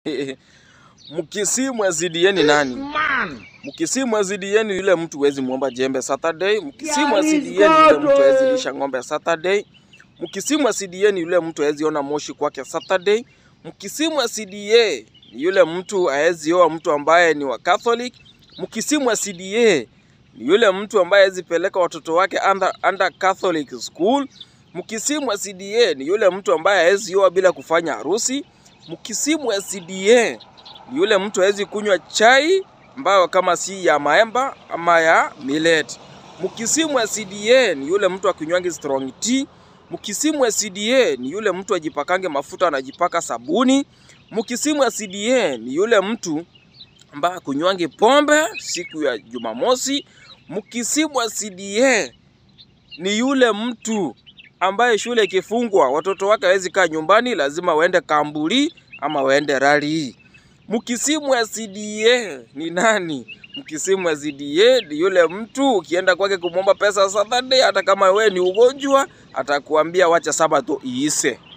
Mkisimu CDA ni nani? Man. Mkisimu CDA ni yule mtu huwezi muomba jembe Saturday. Mkisimu CDA ni yule mtu hawezi lisha ng'ombe Saturday. Mkisimu CDA ni yule mtu hawezi ona moshi kwake Saturday. Mkisimu CDA ni yule mtu hawezi oa mtu ambaye ni wa Catholic. Mkisimu CDA ni yule mtu ambaye hawezi peleka watoto wake under, under Catholic school. Mkisimu CDA ni yule mtu ambaye hawezi oa bila kufanya harusi. Mkisimu CDA ni yule mtu hawezi kunywa chai ambayo kama si ya maemba ama ya millet. Mkisimu wa CDA ni yule mtu akinywangi strong tea. Mkisimu wa CDA ni yule mtu ajipakange mafuta anajipaka sabuni. Mkisimu wa CDA ni yule mtu ambaye akunywangi pombe siku ya Jumamosi. Mkisimu wa CDA ni yule mtu ambaye shule ikifungwa watoto wake hawezi kaa nyumbani, lazima waende Kambuli ama waende rali. Mkisimu wa CDA ni nani? Mkisimu wa CDA ni yule mtu ukienda kwake kumwomba pesa Saturday, hata kama we ni ugonjwa, atakuambia wacha Sabato iise.